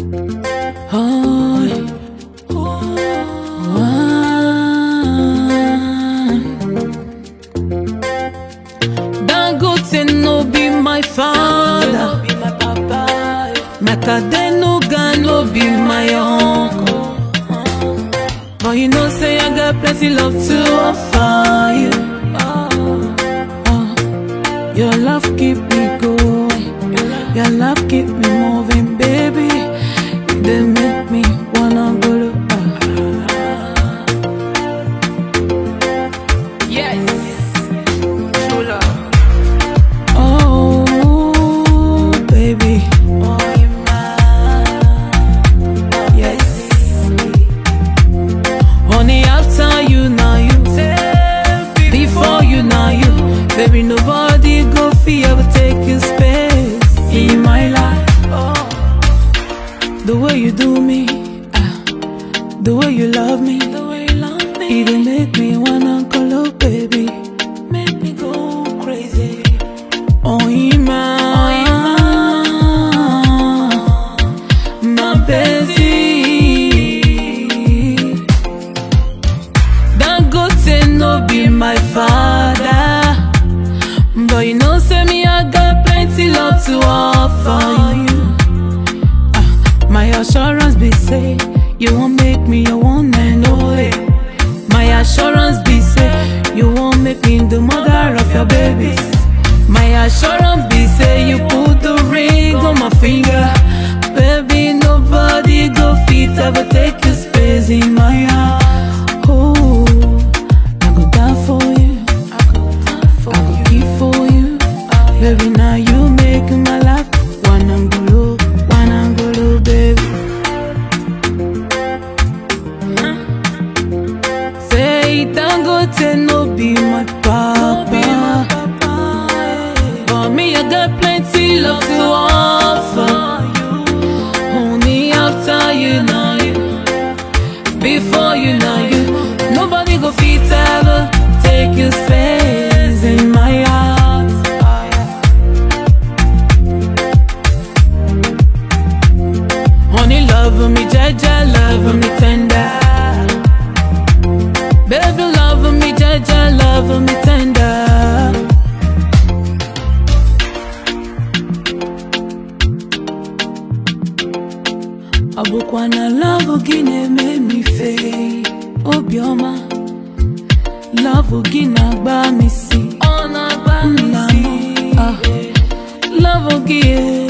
Oh, Dangote no be my father. Makadenuga no be my uncle. But you know, say I got plenty love to offer you. Oh, your love keep me going. Your love keep me moving, baby. You dey make me wanna go to. Yes. True love. Oh, baby. Yes. Honey, after you, now you. Before you, now you. Baby, nobody go fee ever take your space in my life. The way you do me, ah, the way you love me, the way you love me, it dey make me wanna call up, baby. Make me go crazy. Oh, Ima, my baby. Dangote no be my father, but you know, say me I got plenty love to offer you. Ah, my assurance be say you won't make me your one and only. My assurance be say you won't make me the mother of your babies. My assurance be say you put the ring on my finger, baby. Nobody go fit ever take your space in my heart. Oh, I go down for you. I go keep for you. Baby, now you make my life one angolo, one angolo, baby. Say Dangote no be my papa, but me I got plenty love to offer. Only after you know you, before you know you, nobody go fit ever take your space in my heart. Honey, love me, Jaja, love me tender. Baby, love me, Jaja, love me tender. Ọ bụkwa na love gị na-eme m ife obiọma love gị na-agba m isi Ọ na-agba m nna isi. m ah, love gị eh,